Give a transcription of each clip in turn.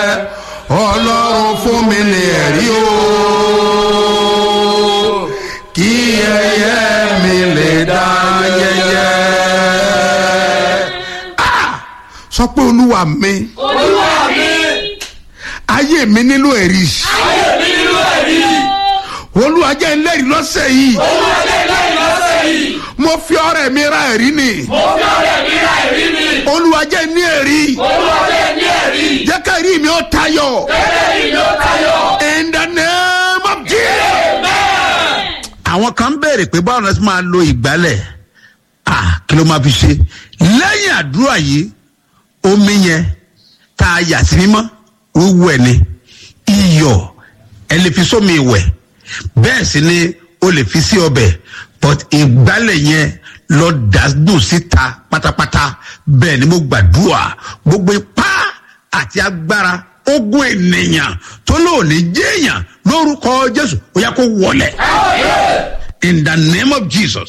ọlọ́run fún mi ní ẹ̀rí o kí ẹyẹ mi lè dá yẹyẹ. Ah! sọ pé olúwa mi olúwa mi ayé mi nílò ẹ̀rí ayé mi nínú ẹ̀rí olúwa jẹ́ ẹlẹ́rìí lọ́sẹ̀ yìí olúwa jẹ́ lẹ́yìn lọ́sẹ̀ yìí mo fi ọrẹ mi ra ẹ̀rí ni mo fi ọ̀rẹ́ mi ra ẹ̀rí mi olúwa jẹ́ ní ẹ̀rí olúwa jẹ́ ní ẹ̀rí jẹ́ ká ẹ̀rí mi ó tayọ gẹ́gẹ́ bí ló tayọ. in the name of Jesus. àwọn kan ń béèrè pé báwo la ti máa lo ìgbálẹ̀ ah kí ló máa fi ṣe lẹ́yìn àdúrà yìí omi yẹn tá a yà sí mímọ́ wíwú ẹ̀ ni iyọ̀ ẹ lè fi sómi ìwẹ̀ bẹ́ẹ̀ sì ni o lè fi sí ọbẹ̀ but ìgbálẹ̀ yẹn lọ dàdùn síta pátápátá bẹ́ẹ̀ ni mo gbàdúrà gbogbo ipá àti agbára ogun ènìyàn tó lóòní jéèyàn lórúkọ jésù ó yẹ kó wọlé in the name of jesus.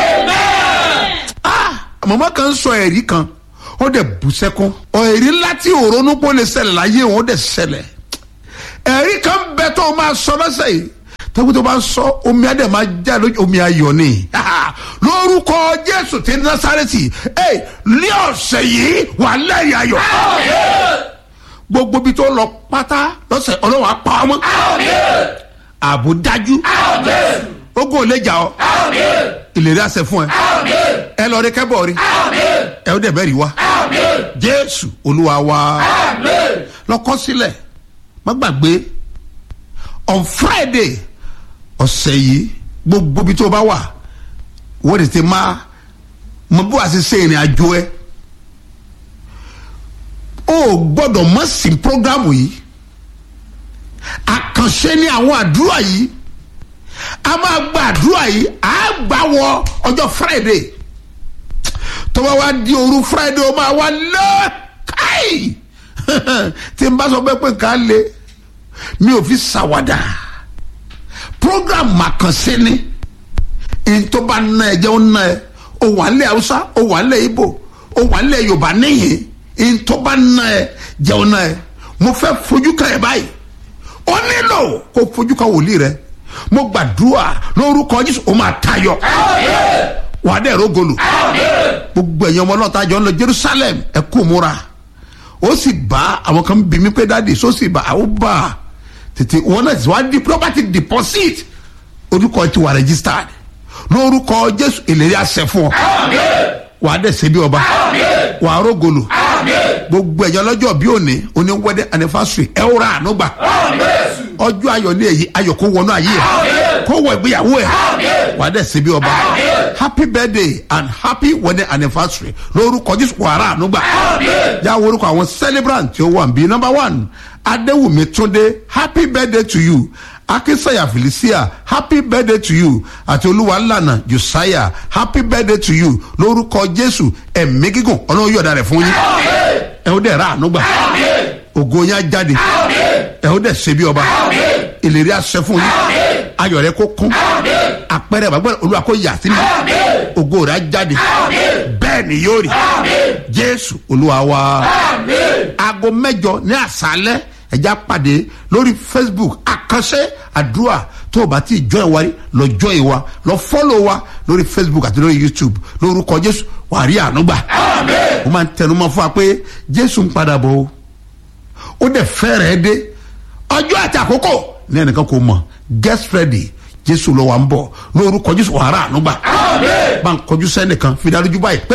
ah màmá kan sọ ẹ̀rí kan ó dẹ̀ bú sẹ́kún ẹ̀rí ńlá tí òrónú pọ̀ lè ṣẹlẹ̀ láyé wọn ó dẹ̀ ṣẹlẹ̀ ẹ̀rí kan bẹ tó o máa sọ lọ́sẹ̀ yìí tẹ́kù tó bá ń sọ omi adé máa já lójú omi ayọ̀ ni lórúkọ jésù tí násàrẹ́tì ẹ ní ọ̀sẹ̀ yìí wà lẹ́yìn ayọ̀ gbogbo bí tó lọ pátá lọ́sẹ̀ ọlọ́wà pa ọmọ ààbò dájú ogun ò lè jà ọ ìlérí àṣẹ fún ẹ ẹ lọ rí kẹ́bọ̀ rí ẹ ó dẹ̀ bẹ́ẹ̀ rí wa jésù olúwa wa lọ́kọ́ sílẹ̀ má gbàgbé on friday ọ̀sẹ̀ yìí gbogbo bí tó bá wà wọ́n ti ti máa mọ bí wàá ṣe ṣe ìrìn àjò ẹ o gbọ́dọ̀ mọ̀ sí programu yìí àkànṣe ní àwọn àdúrà yìí a máa gba àdúrà yìí a gbà wọ ọjọ́ friday tó bá wá di òru friday ó máa wá lọ káì tí n bá sọ pé pé ká lè mi ò fi ṣàwàdà program màkànṣe ni n tó bá ná ẹ jẹ́ ó ná ẹ o wà nílẹ̀ haúsá o wà nílẹ̀ ibo o wà nílẹ̀ yorùbá níhìn n tó bá ná ẹ jẹ́ ó ná ẹ mo fẹ́ fojú kan ẹ báyìí ó nílò kó fojú kan wòlíì rẹ mo gbàdúrà lórúkọ jésù ó máa tayọ wà á dẹ̀ rógolù gbogbo ẹ̀yin ọmọ náà tájọ ń lọ jerusalem ẹ kú múra ó sì bá àwọn kan bí mi pé dáàdi só sì bá àwọn bá a tètè wọn náà ti wá di property deposit orúkọ ti wà registered lórúkọ jésù ìlérí àṣẹ fún ọ wà á dẹ̀ ṣe bí ọba wà á rógolù gbogbo ẹ̀yin ọlọ́jọ́ bí òní oní wedding anniversary ẹ ó ra àánú gbà ọjọ́ ayọ̀ ní èyí ayọ̀ kó wọnú ayé ẹ̀ kó wọ ìgbéyàwó ẹ̀ wà á dẹ̀ ṣe bí ọba happy birthday and happy wedding anniversary lórúkọ jésù wàrà ànúgbà jáwé orúkọ àwọn celebrant tí ó wà bí number one adéwùmí túndé happy birthday to you akínsẹ̀yà felicia happy birthday to you àti olúwalànà josiah happy birthday to you lórúkọ jésù ẹ̀mí gígùn ọlọ́run yọ̀ọ̀da rẹ̀ fún yín ẹ̀ ó dẹ̀ ra ànúgbà ògo yín á jáde ẹ̀ ó dẹ̀ ṣe bí ọba ìlérí àṣẹ fún yín ayọ̀ rẹ kó kún àpẹẹrẹ bàbá olúwa kó yà sí mi ògo rẹ á jáde bẹ́ẹ̀ ni yóò rí jésù olúwa wa aago mẹ́jọ ní àṣálẹ́ ẹ̀já pàdé lórí facebook àkànṣe àdúrà tó o bá ti jọ ẹ̀ wárí lọ jọ ẹ̀ wa lọ fọ́lọ̀ wa lórí facebook àti lórí youtube lórúkọ jésù wà á rí àánú gbà ó máa ń tẹnumọ́ fún wa pé jésù ń padà bọ̀ o ó dẹ̀ fẹ́rẹ̀ẹ́ dé ọjọ́ àti àkókò ní ẹnìkan kò mọ̀ get ready jésù lọ wà ń bọ̀ lórúkọ jésù wàhálà ànúgbà bá ń kọjú sẹ́nìkan fi dájú báyìí pé